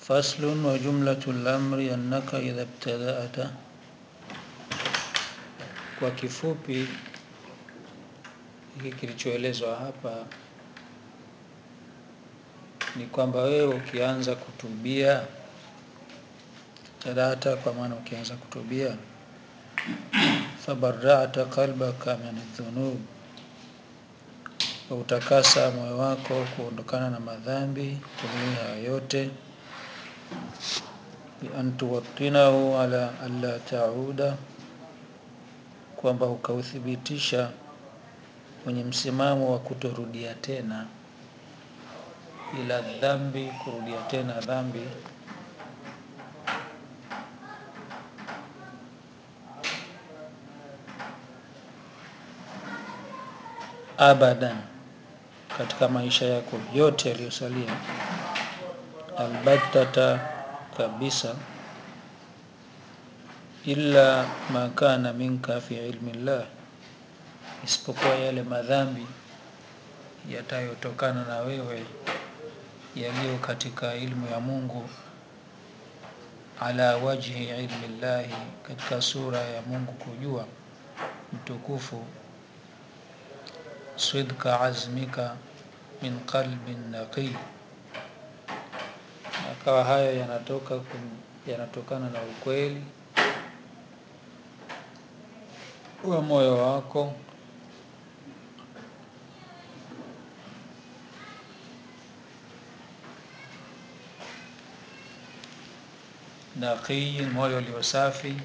فصل وجملة الأمر أنك إذا ابتدأت kwa kifupi hiki kilichoelezwa hapa ni kwamba wewe ukianza kutubia tadata kwa maana ukianza kutubia fabarata qalbaka min dhunub utakasa moyo wako kuondokana na madhambi kulia yote bian tuwattinahu ala alla tauda kwamba ukauthibitisha kwenye msimamo wa kutorudia tena ila dhambi kurudia tena dhambi abadan katika maisha yako yote yaliyosalia albattata kabisa illa ma kana minka fi ilmi llah isipokuwa yale madhambi yatayotokana na wewe yaliyo katika ilmu ya Mungu ala wajhi ilmi llahi katika sura ya Mungu kujua mtukufu sidka azmika min qalbin naqi akawa hayo yanatoka yanatokana na ukweli wa moyo wako naqiyin moyo uliosafi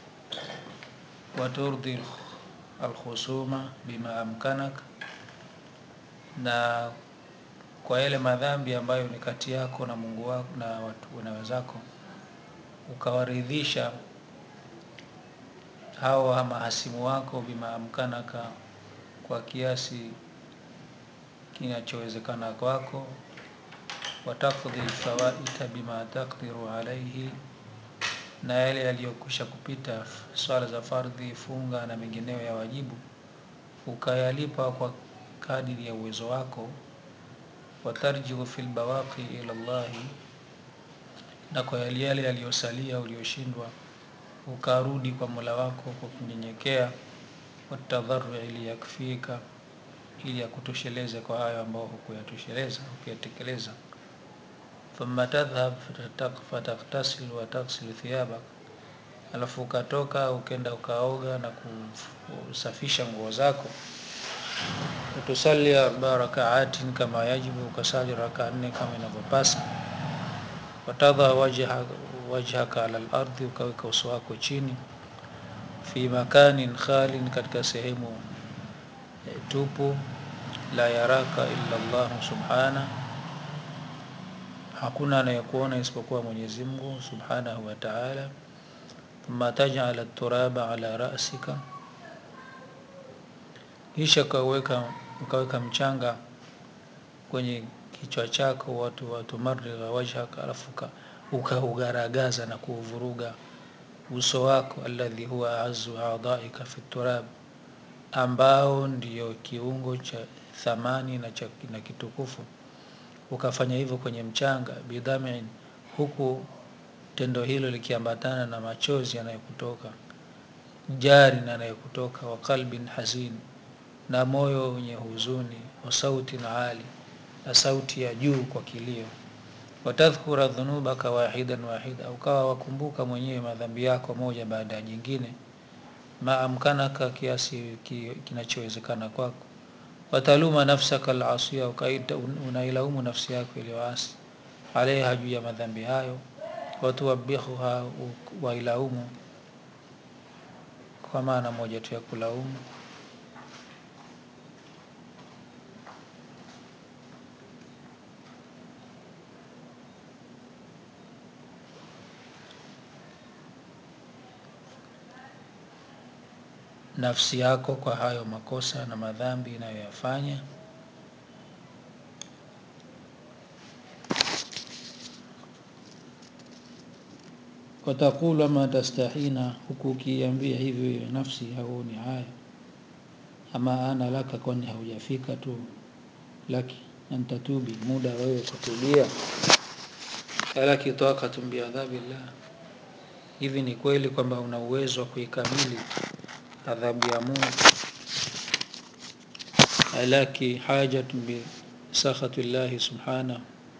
waturdi alkhusuma bima amkanak na kwa yale madhambi ambayo ni kati yako na Mungu wako na watu na wenzako ukawaridhisha hawa mahasimu wako bima amkanaka kwa kiasi kinachowezekana kwako watakdhi fawaita bima taqdiru alaihi na yale yaliyokwisha kupita swala za fardhi funga na mengineyo ya wajibu ukayalipa kwa kadiri ya uwezo wako watarjiu fil bawaqi ila Allahi na kwa yale yale yaliyosalia ulioshindwa ukarudi kwa Mola wako kwa kunyenyekea watadharu ili yakfika ili yakutosheleze kwa hayo ambayo hukuyatosheleza hukuyatekeleza thumma tadhhab fataghtasil wa taghsil thiyabak alafu ukatoka ukenda ukaoga na kusafisha nguo zako utusalli arba rakaatin kama yajibu ukasali raka nne kama inavyopasa watadha wajhaka wajhaka ala al-ardi ukaweka uso wako chini fi makanin khalin katika sehemu e, tupu la yaraka illa Allah subhana hakuna anayekuona isipokuwa Mwenyezi Mungu subhanahu wa ta'ala thumma taj'ala turaba ala ra'sika kisha ukaweka ukaweka mchanga kwenye kichwa chako watu watu marra wajhaka alafu ukaugaragaza na kuuvuruga uso wako alladhi huwa azu a'dha'ika fi turab ambao ndiyo kiungo cha thamani na, cha, na kitukufu ukafanya hivyo kwenye mchanga bidhamin huku tendo hilo likiambatana na machozi yanayokutoka jari na yanayokutoka wa qalbin hazin na moyo wenye huzuni wa sauti na ali na sauti ya juu kwa kilio watadhkura dhunubaka wahidan wahida ukawa wakumbuka mwenyewe madhambi yako moja baada ya jingine maamkanaka kiasi kinachowezekana kwako wataluma nafsaka alasiya ukaita unailaumu nafsi yako iliyoasi alaiha juu ya madhambi hayo watuwabihuha wailaumu kwa maana moja tu ya kulaumu nafsi yako kwa hayo makosa na madhambi inayoyafanya watakula ma tastahina huku ukiambia hivyo hiyo nafsi hauoni haya ama ana laka kwani haujafika tu laki antatubi muda wewe kutubia alaki taqatun biadhabillah hivi ni kweli kwamba una uwezo wa kuikamili adhabu ya mungu alaki hajatun bisakhati llahi subhanahu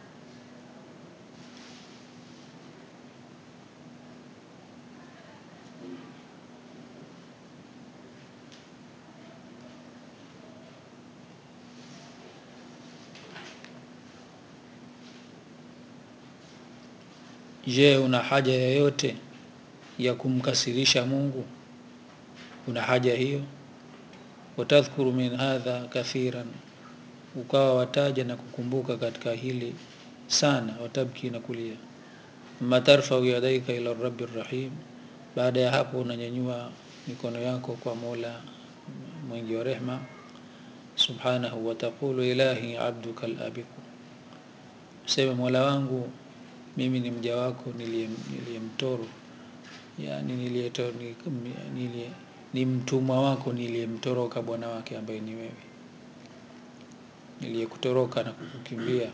je una haja yoyote ya kumkasirisha mungu una haja hiyo watadhkuru min hadha kathiran ukawa wataja na kukumbuka katika hili sana watabki na kulia ma tarfau yadaika ila rabi rahim baada ya hapo unanyanyua mikono yako kwa mola mwingi wa rehma subhanahu wataqulu ilahi abduka labiku seme mola wangu mimi ni mja wako niliyemtoro yani niliyeto, nilie, ni mtumwa wako niliyemtoroka bwana wake ambaye ni wewe niliyekutoroka na kukukimbia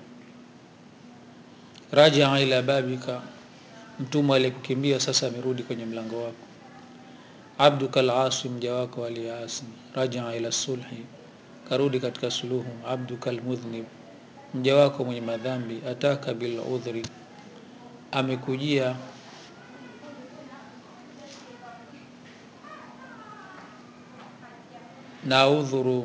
rajaa ila babika mtumwa aliyekukimbia sasa amerudi kwenye mlango wako abduka alasi mja wako aliyeasi rajaa ila sulhi karudi katika suluhu abduka almudhnib mja wako mwenye madhambi ataka biludhri amekujia na udhuru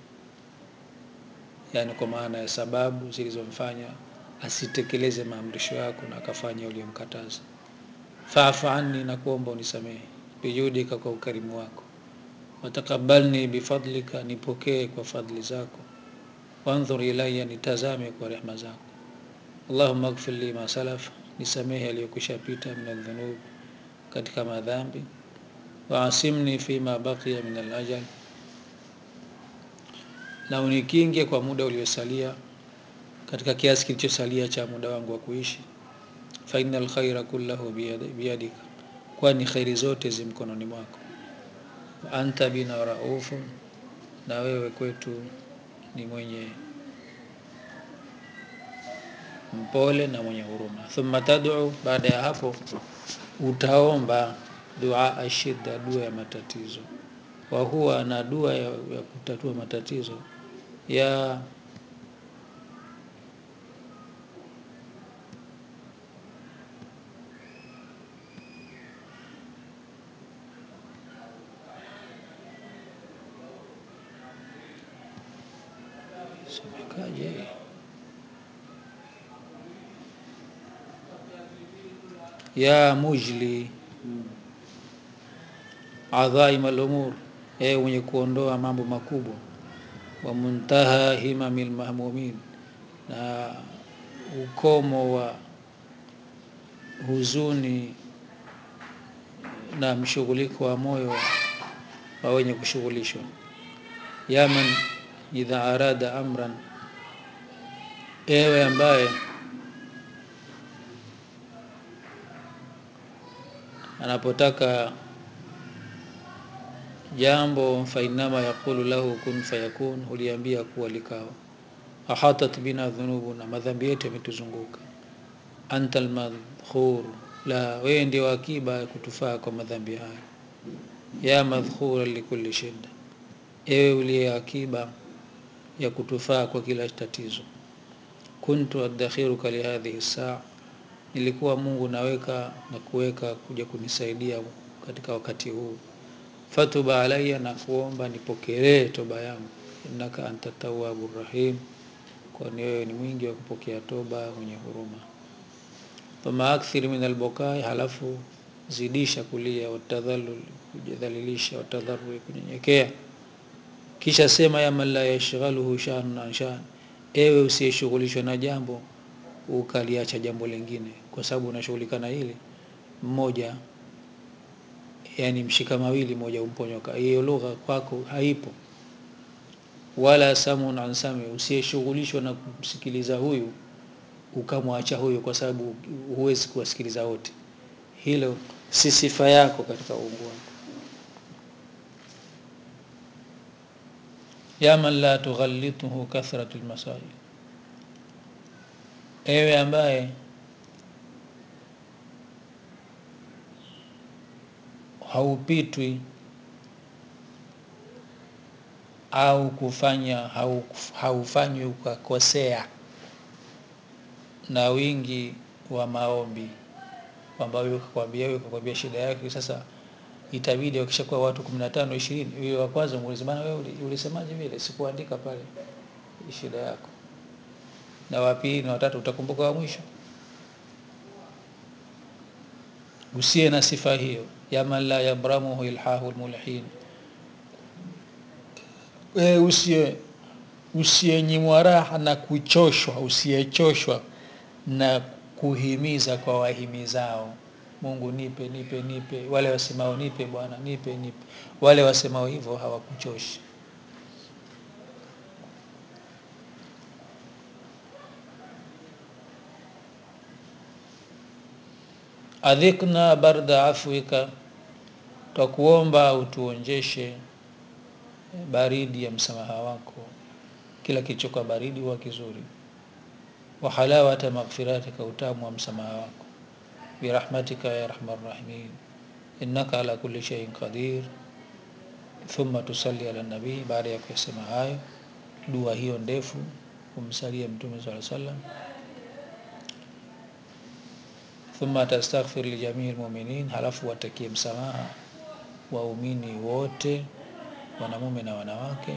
yani kwa maana ya sababu zilizomfanya asitekeleze maamrisho yako na akafanya uliyomkataza faafu anni na kuomba unisamehe bijudika kwa ukarimu wako watakabalni bifadlika nipokee kwa fadhli zako wandhur ilaya nitazame kwa rehma zako allahuma gfir li ma salaf nisamehe aliyokwisha pita min aldhunub katika madhambi waasimni fima baqiya min alajal na unikinge kwa muda uliosalia katika kiasi kilichosalia cha muda wangu wa kuishi fa inna alkhaira kullahu biyadika kwani khairi zote zi mkononi mwako anta bina raufu na wewe kwetu ni mwenye mpole na mwenye huruma thumma tad'u baada ya hapo utaomba dua ashida dua ya matatizo wa huwa na dua ya, ya kutatua matatizo ya semekaje ya mujli adhaim al-umur ewe mwenye kuondoa mambo makubwa wa muntaha himamil mahmumin na ukomo wa huzuni na mshughuliko wa moyo wa wenye kushughulishwa yaman idha arada amran ewe ambaye anapotaka jambo fainama yaqulu lahu kun fayakun huliambia kuwa likawa ahatat bina dhunubu na madhambi yetu yametuzunguka anta almadhkur la wewe ndio akiba ya kutufaa kwa madhambi hayo ya madhkura likulli shida ewe uliye akiba ya kutufaa kwa kila tatizo kuntu adakhiruka lihadhihi saa nilikuwa mungu naweka na kuweka kuja kunisaidia katika wakati huu fatuba alaya na kuomba nipokelee toba yangu innaka anta tawabu rahim kwani wewe ni mwingi wa kupokea toba mwenye huruma thumma akthir min albukai halafu zidisha kulia watadhalul kujidhalilisha watadharui kunyenyekea kisha sema ya man la yashghaluhu shanun an shan ewe usiyeshughulishwa na jambo ukaliacha jambo lingine kwa sababu unashughulika na hili mmoja yani mshika mawili moja umponyoka hiyo lugha kwako haipo wala samun an sami usiyeshughulishwa na kumsikiliza huyu ukamwacha huyu kwa sababu huwezi kuwasikiliza wote hilo si sifa yako katika uungu wako ya man la tughallituhu kathratu lmasail ewe ambaye haupitwi au kufanya hau, haufanywi ukakosea na wingi wa maombi kwamba huyu kakwambia huyu kakwambia shida yake sasa itabidi wakishakuwa watu 15 20 yule wa kwanza muulize bana wewe ulisemaje vile sikuandika pale shida yako na wa pili na watatu utakumbuka wa mwisho usiye na sifa hiyo ya man la yabramuhu ilhahu almulhin wewe usiye usiyenyimwa raha na kuchoshwa usiyechoshwa na kuhimiza kwa wahimizao Mungu nipe nipe nipe wale wasemao nipe bwana nipe nipe wale wasemao hivyo hawakuchoshi adhikna barda afwika twakuomba utuonjeshe baridi ya msamaha wako kila kilichokuwa baridi huwa kizuri wa halawata maghfiratika utamu wa msamaha wako birahmatika ya arhamar rahimin innaka ala kulli shay'in qadir thumma tusalli ala nabii baada ya kusema hayo dua hiyo ndefu kumsalia mtume sallallahu alaihi wasallam thumma tastaghfir li jamii almu'minin halafu watakie msamaha waumini wote wanamume na wanawake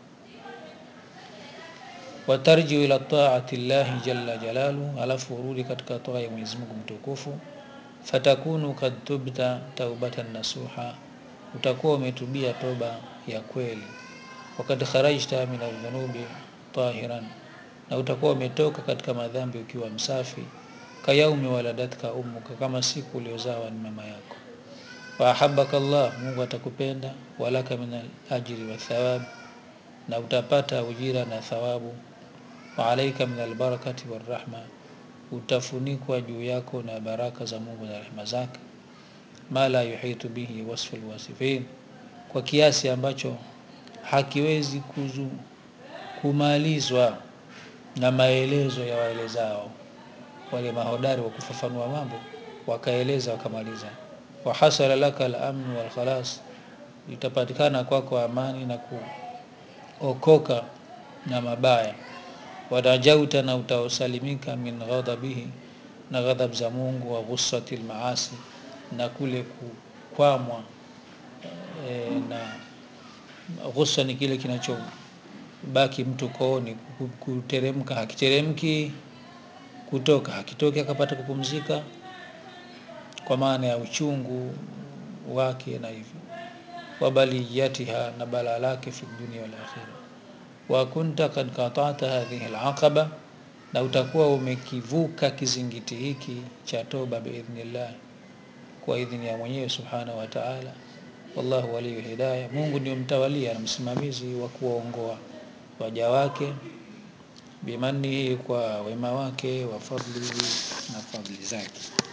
watarjiu ila taati llahi jalla jalalu halafu urudi katika toa ya Mwenyezi Mungu mtukufu fatakunu kad tubta taubatan nasuha utakuwa umetubia toba ya kweli wakad kharajta min adh-dhunubi tahiran na utakuwa umetoka katika madhambi ukiwa msafi kayaumi waladatka ummuka kama siku uliozawa ni mama yako wa ahabbaka Allah Mungu atakupenda walaka min ajri wa thawab na utapata ujira na thawabu wa alaika min albarakati warahma utafunikwa juu yako na baraka za Mungu na rehema zake ma la yuhitu bihi wasfu alwasifin kwa kiasi ambacho hakiwezi kuzu kumalizwa na maelezo ya waelezao wale mahodari wa kufafanua mambo wakaeleza wakamaliza wa hasala laka al-amn wal khalas itapatikana kwako kwa amani na kuokoka na mabaya wadajauta na utaosalimika min ghadabihi na ghadhab za Mungu wa ghussati maasi na kule kukwamwa e, na ghussa ni kile kinachobaki mtu kooni kuteremka hakiteremki kutoka hakitoki akapata kupumzika kwa maana ya uchungu wake na hivyo wabaliyatiha na bala lake fi dunia wal akhirah wa kunta kad qata'ta hadhihi al-aqaba na utakuwa umekivuka kizingiti hiki cha toba biidhnillah kwa idhini ya mwenyewe subhanahu wa ta'ala wallahu waliyu hidayah Mungu ndio mtawalia na msimamizi wa kuongoa waja wake bimanihi kwa wema wake wa fadlihi na fadli zake